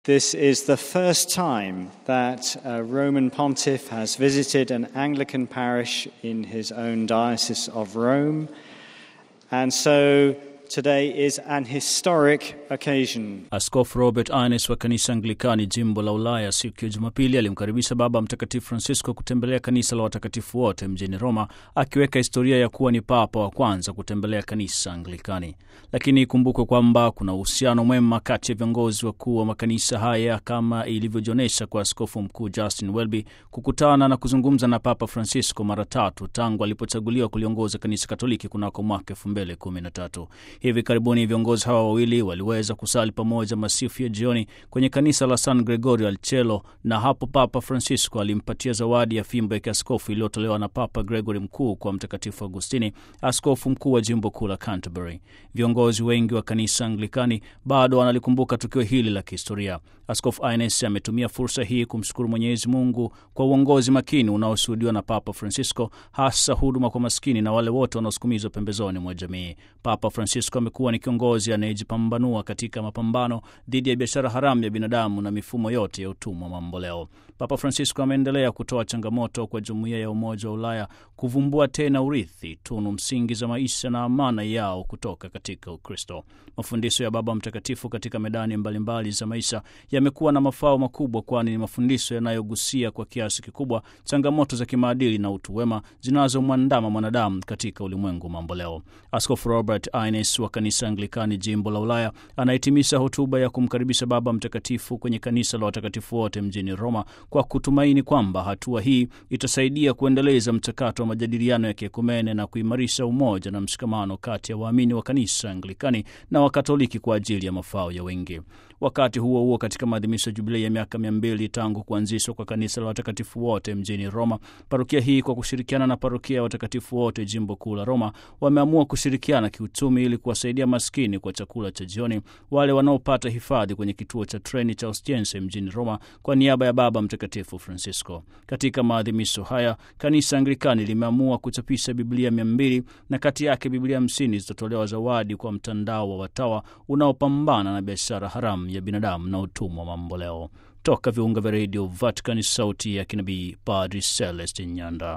This is the first time that a Roman pontiff has visited an Anglican parish in his own Diocese of Rome. And so today is an historic occasion. Askofu Robert Ines wa kanisa Anglikani jimbo la Ulaya siku ya Jumapili alimkaribisha Baba Mtakatifu Francisco kutembelea kanisa la watakatifu wote mjini Roma, akiweka historia ya kuwa ni papa wa kwanza kutembelea kanisa Anglikani. Lakini ikumbukwe kwamba kuna uhusiano mwema kati ya viongozi wakuu wa makanisa haya kama ilivyojionyesha kwa askofu mkuu Justin Welby kukutana na kuzungumza na Papa Francisco mara tatu tangu alipochaguliwa kuliongoza kanisa Katoliki kunako mwaka elfu mbili kumi na tatu. Hivi karibuni viongozi hawa wawili waliweza kusali pamoja masifu ya jioni kwenye kanisa la San Gregorio al Cielo, na hapo Papa Francisco alimpatia zawadi ya fimbo ya kiaskofu iliyotolewa na Papa Gregory Mkuu kwa Mtakatifu Agustini, askofu mkuu wa jimbo kuu la Canterbury. Viongozi wengi wa kanisa Anglikani bado wanalikumbuka tukio hili la kihistoria. Askofu Ines ametumia fursa hii kumshukuru Mwenyezi Mungu kwa uongozi makini unaoshuhudiwa na Papa Francisco, hasa huduma kwa maskini na wale wote wanaosukumizwa pembezoni mwa jamii. Papa Francisco amekuwa ni kiongozi anayejipambanua katika mapambano dhidi ya biashara haramu ya binadamu na mifumo yote ya utumwa mamboleo. Papa Francisco ameendelea kutoa changamoto kwa jumuiya ya Umoja wa Ulaya kuvumbua tena urithi, tunu msingi za maisha na amana yao kutoka katika Ukristo. Mafundisho ya Baba Mtakatifu katika medani mbalimbali mbali za maisha yamekuwa na mafao makubwa, kwani ni mafundisho yanayogusia kwa kiasi kikubwa changamoto za kimaadili na utu wema zinazomwandama mwanadamu katika ulimwengu mamboleo. Askofu Robert Ines wa kanisa Anglikani jimbo la Ulaya anahitimisha hotuba ya kumkaribisha Baba Mtakatifu kwenye kanisa la watakatifu wote mjini Roma kwa kutumaini kwamba hatua hii itasaidia kuendeleza mchakato wa majadiliano ya kiekumene na kuimarisha umoja na mshikamano kati ya waamini wa kanisa Anglikani na Wakatoliki kwa ajili ya mafao ya wengi. Wakati huo huo, katika maadhimisho ya jubilei ya miaka mia mbili tangu kuanzishwa kwa kanisa la watakatifu wote mjini Roma, parokia hii kwa kushirikiana na parokia ya watakatifu wote jimbo kuu la Roma wameamua kushirikiana kiuchumi ili kuwasaidia maskini kwa chakula cha jioni, wale wanaopata hifadhi kwenye kituo cha treni cha Ostiense mjini Roma kwa niaba ya Baba Mtakatifu Francisco. Katika maadhimisho haya, kanisa Anglikani limeamua kuchapisha Biblia mia mbili na kati yake Biblia hamsini zitatolewa zawadi kwa mtandao wa watawa unaopambana na biashara haramu ya binadamu na utumwa mamboleo. Toka viunga vya redio Vatican, sauti ya kinabii, Padri Celestin Nyanda.